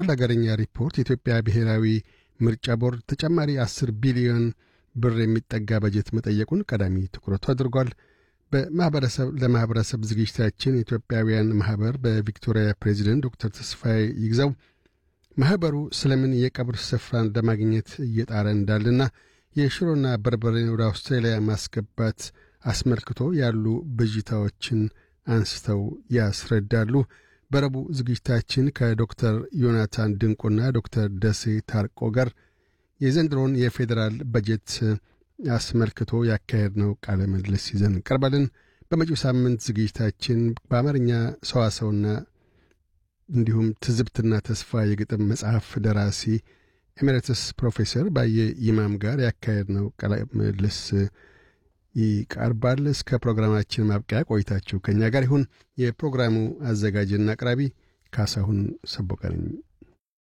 አንድ አገረኛ ሪፖርት የኢትዮጵያ ብሔራዊ ምርጫ ቦርድ ተጨማሪ 10 ቢሊዮን ብር የሚጠጋ በጀት መጠየቁን ቀዳሚ ትኩረቱ አድርጓል። በማኅበረሰብ ለማኅበረሰብ ዝግጅታችን የኢትዮጵያውያን ማኅበር በቪክቶሪያ ፕሬዚደንት ዶክተር ተስፋዬ ይግዛው ማኅበሩ ስለምን የቀብር ስፍራን ለማግኘት እየጣረ እንዳለና የሽሮና በርበሬን ወደ አውስትራሊያ ማስገባት አስመልክቶ ያሉ ብዥታዎችን አንስተው ያስረዳሉ። በረቡዕ ዝግጅታችን ከዶክተር ዮናታን ድንቁና ዶክተር ደሴ ታርቆ ጋር የዘንድሮን የፌዴራል በጀት አስመልክቶ ያካሄድነው ቃለ ምልልስ ይዘን እንቀርባለን። በመጪው ሳምንት ዝግጅታችን በአማርኛ ሰዋሰውና እንዲሁም ትዝብትና ተስፋ የግጥም መጽሐፍ ደራሲ ኤሜሬትስ ፕሮፌሰር ባየ ይማም ጋር ያካሄድነው ቃለ ምልልስ ይቀርባል። እስከ ፕሮግራማችን ማብቂያ ቆይታችሁ ከእኛ ጋር ይሁን። የፕሮግራሙ አዘጋጅና አቅራቢ ካሳሁን ሰቦቀ ነኝ።